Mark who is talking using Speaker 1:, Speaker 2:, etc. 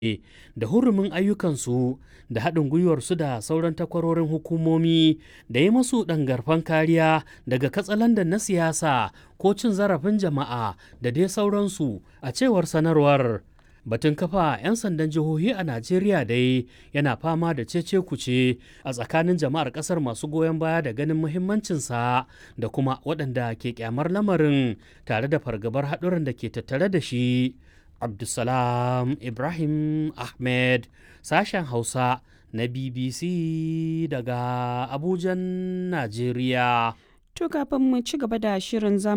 Speaker 1: da hurumin ayyukansu da haɗin gwiwarsu da sauran takwarorin hukumomi da yi masu ɗangarfan kariya daga katsalandan na siyasa ko cin zarafin jama'a da dai sauransu a cewar sanarwar. Batun kafa 'yan sandan jihohi a Najeriya dai yana fama da cece kuce a tsakanin jama'ar ƙasar masu goyon baya da ganin muhimmancinsa da kuma waɗanda ke kyamar lamarin tare da fargabar haɗuran da ke tattare da shi. Abdulsalam Ibrahim Ahmed sashen Hausa na BBC daga Abujan, Najeriya.
Speaker 2: To kafin mu ci gaba da shirin